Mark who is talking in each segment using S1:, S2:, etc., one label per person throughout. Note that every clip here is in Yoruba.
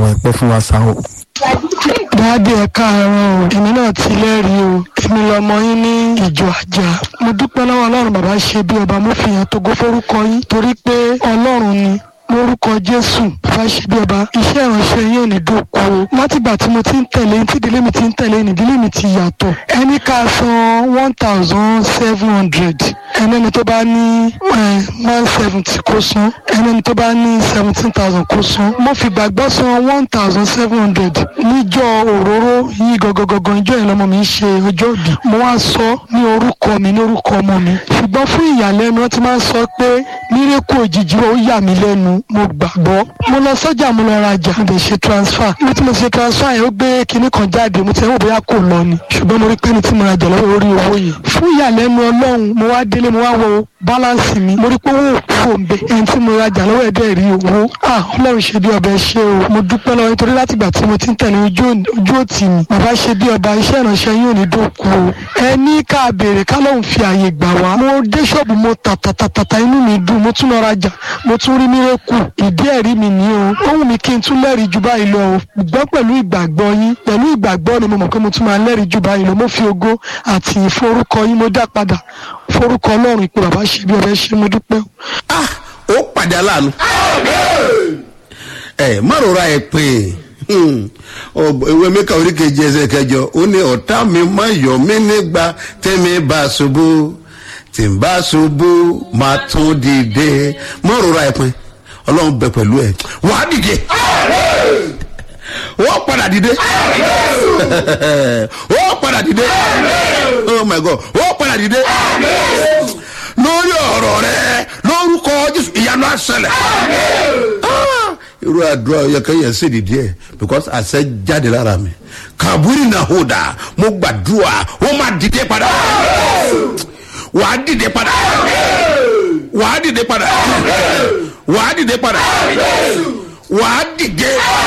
S1: ẹ pẹ́ fún wa sá o.
S2: dáàdì ẹ káàárọ̀ o èmi náà ti lẹ́rìí o èmi lọmọ yín ní ìjọ àjà mo dúpẹ́ lọ́wọ́ ọlọ́run bàbá ṣe bí ọba mo fi hàn togo forúkọ yín torí pé ọlọ́run ni lórúkọ jésù bàbá ṣe bí ọba iṣẹ́ ìránṣẹ́ yín ò ní dòkú o látìgbà tí mo ti ń tẹ̀lé tí ìdílé mi ti ń tẹ̀lé ní ìdílé mi ti yàtọ̀ ẹni ká san one thousand seven hundred ẹnẹni tó bá ní one seventy kó san ẹnẹni tó bá ní seventeen thousand kó san mo fi gbàgbọ́ san one thousand seven hundred níjọ́ òróró yìí gọgọgọgọ ìjọ yẹn lọmọ mi ń ṣe ọjọ́ ìbí mo wá sọ ní orúkọ mi ní orúkọ ọmọ mi ṣùgbọ́n fún ìyàlẹ́nu wọ́n ti máa ń sọ pé mírèkù òjijì ó yà mí lẹ́nu mo gbàgbọ́ mo lọ sọ́jà mo lọ rajà mo lè ṣe transfer ibi tí mo ṣe transfer yẹn ó gbé kinní kan jáde mo ti ẹ̀wọ̀n bóyá kò lọ ni ṣùgbọ́n mo rí pé ní tí mo rajà lọ́wọ́ orí owó yẹn fún ìyàlẹ́nu ọlọ́run mo wá délé mo wá wo balance mi mo rí pé owó òkú òǹbẹ ẹni tí mo rajà lọ́wọ́ ẹ̀dẹ́ rí owó ah ọlọ́run ṣe bí ọbẹ̀ ṣe o mo dúpẹ́ lọ́wọ́ nítorí látìgbà tí mo ti ń tẹ̀lé ojú òtì mi bàbá ṣe bí ọba iṣẹ́ ìránṣẹ́ yóò ní dòkú o ẹni ká béèrè ká lóun fi àyè gbà wá mo dé ṣọ́ọ̀bù mo tàtàtàtà inú mi dùn mo tún lọ rajà mo tún rí mírèkù ìdí ẹ̀rí mi ní o ó wù mí kí n tún lẹ́rìí ju báyìí lọ o gbọ́ pẹ̀lú ìgbàgbọ́ yín pẹ̀lú ìgbàgbọ́ ni mo mọ̀ pé mo tún máa lẹ́rìí ju báyìí lọ mo fi ògo àti ìforúkọ yín mo dá padà forúkọ ọlọ́run ìpè bàbá ṣe bí ọbẹ̀ ṣe mo dúpẹ́ o.
S3: ah ó pàdé aláàánú. ẹ má rora ẹ pé ìwé mẹ́ka oríkejì ẹsẹ̀ kẹjọ ó ní ọ̀tá mi má yọ̀ mí nígbà tẹ́mi bá ṣubú tí n bá ṣubú máa tún dìde má rora ẹ pé ọlọ́run bẹ pẹ̀lú ẹ wà á dìde wọ́n padà dìde wọ́n padà dìde oh my god wọ́n padà dìde lórí ọ̀rọ̀ rẹ lórúkọ jésù ìyanu àṣẹlẹ̀ irú àdúrà yẹkẹyẹ sì dìde ẹ because àṣẹ jáde lára mi kàbúrì náà hó dà mo gbàdúrà wọ́n máa dìde padà wà á dìde padà wà á dìde padà wà á dìde padà wà á dìde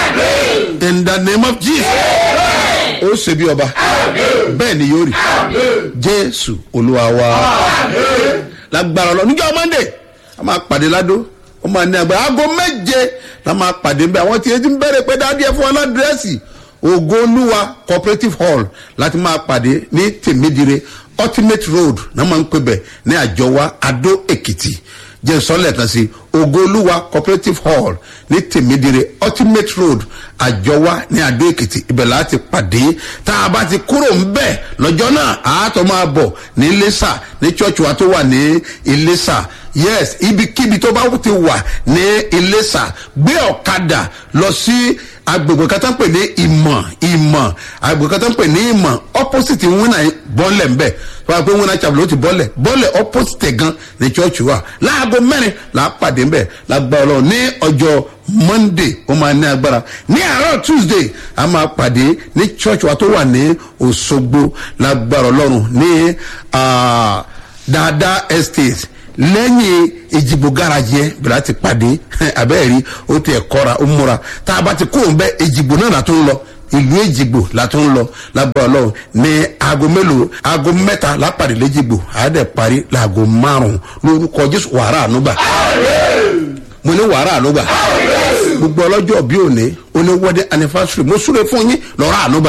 S3: in the name of jesus ó ṣe bí ọba bẹ́ẹ̀ ni yóò rí jésù olúwa wa lágbára lọ níjọ́ monday a máa pàdé ládó ó máa ní agbára aago méje la máa pàdé nbẹ àwọn tí etí ń bẹ̀rẹ̀ pé dáadé fún wọn ládírẹ́sì ògo olúwa cooperative hall láti máa pàdé ní tèmídìrè ultimate road náà máa ń pè bẹ̀ ní àjọwá adó èkìtì jẹ́ sọ́lẹ̀ kan sí ogoluwa cooperative hall ní tèmídìrè ultimate road àjọwá ní adó èkìtì ibẹ̀ láti pàdé tá a bá ti kúrò ń bẹ̀ lọ́jọ́ náà àátọ́ máa bọ̀ ní iléṣà ní church wa tó wà ní iléṣà yes ibikíbi tó bá ti wà ní iléṣà gbé ọ̀kadà lọ sí agbègbè kan tó ń pè ní ìmọ̀ ìmọ̀ agbègbè kan tó ń pè ní ìmọ̀ opposite wínà bọ́ọ̀lẹ̀ ńbẹ̀ tó bá pé wínà chapel ló ti bọ́ọ̀lẹ̀ bọ́ọ̀lẹ̀ opposite gan ní church wa láago mẹ́rin là á pàdé ńbẹ̀ lágbá ọlọ́run ní ọjọ́ monday ó máa ní agbára ní àárọ̀ tuesday a máa pàdé ní church wa tó wà ní òṣogbo lágbára ọlọ́run ní dáadáa estate lẹ́yìn ìjìbò garaji yẹn bẹ̀rẹ̀ ti pàdé abẹ́rẹ́ ó ti ẹ̀kọ́ra ó múra tá a bá ti kó òun bẹ́ ìjìbò náà látó ń lọ ìlú èjìgbò látó ń lọ lágbára ọlọ́run ní aago mélòó aago mẹ́ta lápàdé léjìgbò àádẹ́ parí láago márùn-ún lórúkọ jésù wàrà ànúgbà mo ní wàrà ànúgbà gbogbo ọlọ́jọ́ bí òní ó ní wedding anniversary mo súre fún yín lọ́rọ̀ ànúgbà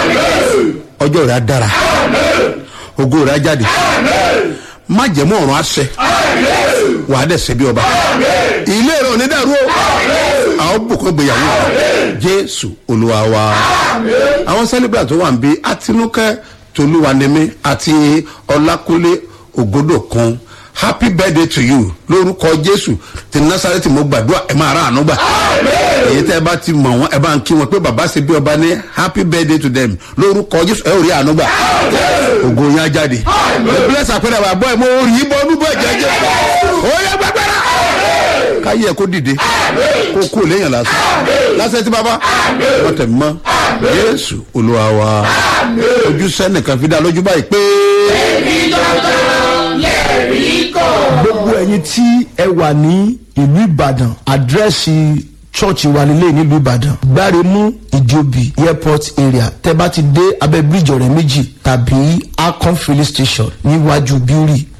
S3: ọjọ́ rẹ̀ á dára ògo rẹ̀ á jáde má jẹ̀mú ọ̀run àṣẹ wàá dẹ̀ ṣe bí ọba ilé rẹ̀ onídàrú o àwọn bùkún gbéyàwó jésù olúwa wa àwọn sẹ́lẹ̀bìrà tó wà ń bí àtinúkẹ́ tolúwanimi àti ọlákúnlé ògodò kan happy birthday to you lórúkọ jésù ti nasareti mo gbàdúrà ẹ máa rà àánú gbà èyí tẹ ẹ bá ti mọ wọn ẹ bá ń kí wọn pé bàbá ṣe bí ọba ní happy birthday to them lórúkọ jésù ẹ ò rí àánú gbà ògo yẹn á jáde ẹ bílẹ̀ sàpẹ́rẹ́ wà bọ́ ẹ mo rí i bọ́ ọdún bọ́ ẹ̀jẹ̀ jẹ́ ó yẹ gbàgbẹ́rẹ́ káyé ẹ kó dìde kó kú lẹ́yìn lásán lásán tí bàbá wọn tẹ̀ mọ́ jésù olúwa wa ojú sẹ́nìkan fi dá lójú báyìí pé.
S4: èmi dandan lè rí kò.
S1: gbogbo ẹyin tí ẹ wà ní ìlú ìbàdàn àdírẹ́sì church wa nílé nílùú ìbàdàn gbáremú ìjòbí airport area tẹ bá ti dé abẹ bíríjì ọrẹ méjì tàbí akon filling station níwájú bíórì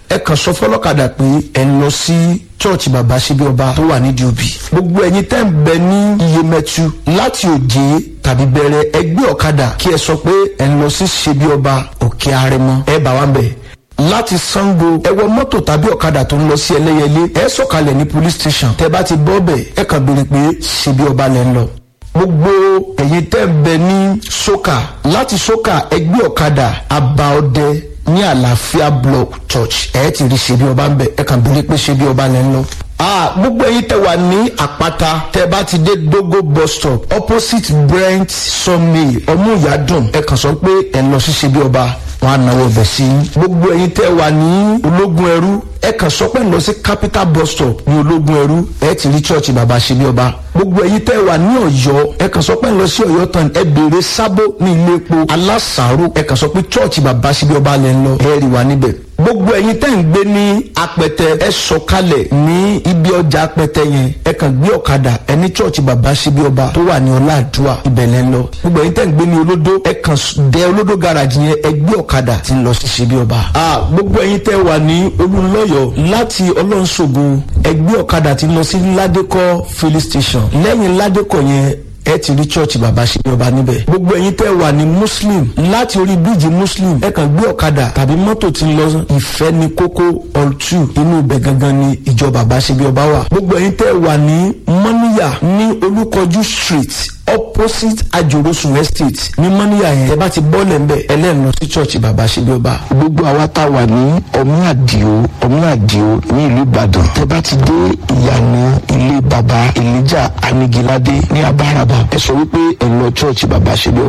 S1: ẹ kàn sọ fọlọ́kadà pé ẹ ń lọ sí church bàbá ṣebí ọba tó wà nídìí òbí gbogbo ẹ̀yin tẹ́ ń bẹ ní iyemẹtu láti òjé tàbí bẹ̀rẹ̀ ẹgbẹ́ ọ̀kadà kí ẹ sọ pé ẹ ń lọ sí ṣebí ọba òkè arẹmọ ẹ bá wa ń bẹ̀ láti sango ẹ wọ mọ́tò tàbí ọ̀kadà tó ń lọ sí ẹlẹ́yẹlé ẹ sọ̀kalẹ̀ ní police station tẹ bá ti bọ́ bẹ̀ ẹ kàn béèrè pé ṣebí ọba lẹ́ ń lọ gbogbo ẹ̀yin tẹ́ ń bẹ ní soka láti soka ẹgbẹ́ ọ̀kadà abaọdẹ ní àlàáfíà block church ẹ ti rí ṣebí ọba ń bẹ ẹ kàn béèrè pé ṣebí ọba lẹ́ ń lọ ah gbogbo ẹyin tẹ wà ní àpáta tẹ bá ti dé dogo bus stop opposite brent sawmill ọmúyàdùn ẹ kàn sọ pé ẹ lọ sí ṣebí ọba wọn á náwó ọbẹ sí i gbogbo ẹyin tẹ wà ní ológun ẹrú ẹ kàn sọ pé ẹ lọ sí capital bus stop ní ológun ẹrú ẹ ti rí church bàbá ṣebí ọba gbogbo ẹyin tẹ wà ní ọyọ ẹ kàn sọ pé ẹ lọ sí ọyọ tán ẹ béèrè sábó ní ilé epo alásàárò ẹ kàn sọ pé church bàbá ṣebí ọba lẹ ń lọ ẹ rí wa níbẹ̀ gbogbo ẹyin tẹ́ ń gbé ní apẹtẹ ẹ sọkalẹ̀ ní ibi ọjà apẹtẹ yẹn ẹ kàn gbé ọ̀kadà ẹ ní chọ́ọ̀chì bàbá síbi ọba tó wà ní ọláàdúà ibẹ̀lẹ̀ lọ gbogbo ẹyin tẹ́ ń gbé ní olódó ẹ kàn dẹ olódó garage yẹn ẹ gbé ọ̀kadà tí ń lọ sí síbi ọba. a gbogbo ẹyin tẹ́ wà ní olùlọ́yọ̀ láti ọlọ́nṣogo ẹ gbé ọ̀kadà tí ń lọ sí ládékọ́ filling station lẹ́yìn ládékọ́ yẹn ẹ ti rí church bàbá ṣe ọba níbẹ̀. gbogbo ẹ̀yin tẹ́ wà ní muslim láti orí bíríìjì muslim ẹ kàn gbé ọ̀kadà tàbí mọ́tò tí ń lọ ìfẹ́ ní kókó all two inú ibẹ̀ gangan ni ìjọ bàbá ṣe bí ọba wà. gbogbo ẹ̀yin tẹ́ wà ní mọ́níyà ní olúkọjú street opposite ajorosun estate ní mọ́níyà yẹn ẹ bá ti bọ́ọ̀lẹ̀ ń bẹ̀ ẹlẹ́nu lọ sí church bàbá ṣe bí ọba.
S5: gbogbo àwa tá a wà ní ọmí àdìo ọmí àdìo ní ìlú ìbàdàn tẹ bá ti dé ìyànà ilé baba elijah anigilade ní abáraba ẹ sọ wípé ẹ lọ church bàbá ṣe bí ọba